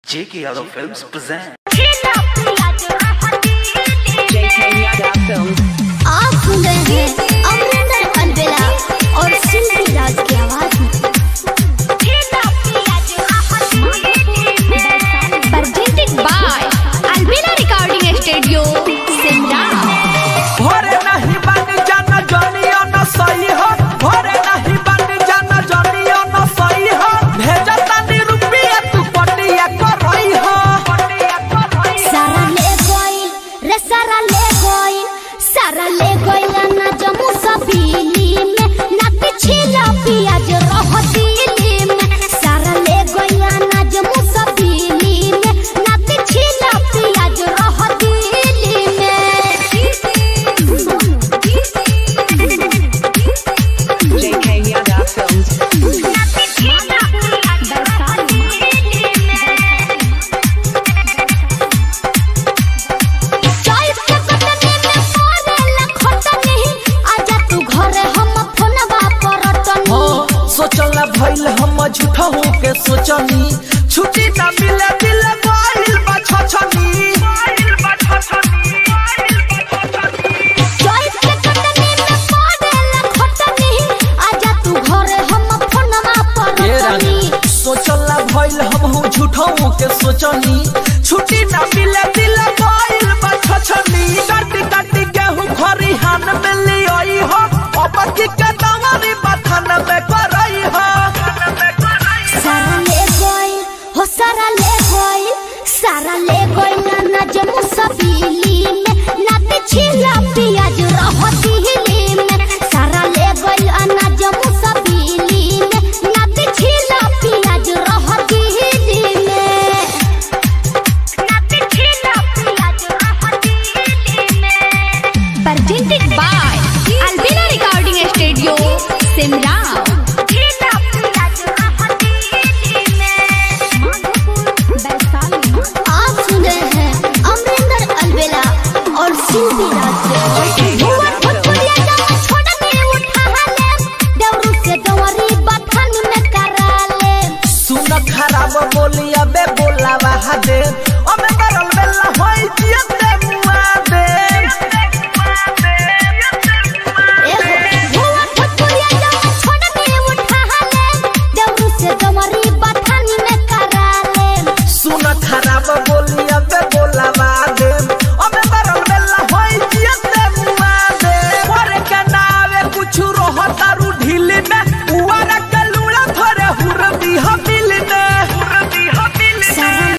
J.K. Yadav Films present. JK Yadav Films. आप सुन रहे हैं अमरिंदर अलबेला और सिंधी राज की आवाज में presented by Albina Recording Studio, Simla. भोरे नहीं बन जाना जनिया न सही हो भोरे नहीं बन जाना जनिया न सही हो भेजा तनी रुपया तू पटिया करई हो सारा ले गोइल रे सारा ले गोइल सारा ले गोइल ना जमू सबीली में ना पिछला पियाज रह दिली में सारा ले गोइल ना जमू सबीली में ना पिछला पियाज रह दिली में JK Yadav Films. चॉइस के कटने में पड़ेला खटनी आजा तू घरे हम फोनवा पर टनी हो सोचला भइल हम झूठा हो के सोचनी छुट्टी ना मिले दिल बाहिल बा छछनी चॉइस के कटने में पड़ेला खटनी आजा तू घरे हम फोनवा पर ये रानी टनी सोचला भइल हम हो झूठा हो के सोचनी छुट्टी ना मिले दिल बाहिल बा छछनी काटी काटी गेहूं खरी हान में लियोई हो अब की के दवारी बथन में करई हो सारा ले गोइल हो सारा ले गोइल सारा ले गोइल ना नजमू सबीली में ना पिछला पियाज रह दिली में सारा ले गोइल नजमू सबीली में ना पिछला पियाज रह दिली में ना पिछला पियाज रह दिली में presented by Albina Recording Studio, Simla. आप सुन रहे हैं अमरिंदर अलबेला और सिंधी राज भुवन भोजपुरिया गाना छोड़ने उठा ले देवरू से दवरी बथन में करा ले सुन खराब बोली अबे बोला दे अबे बरल बेला होई जियत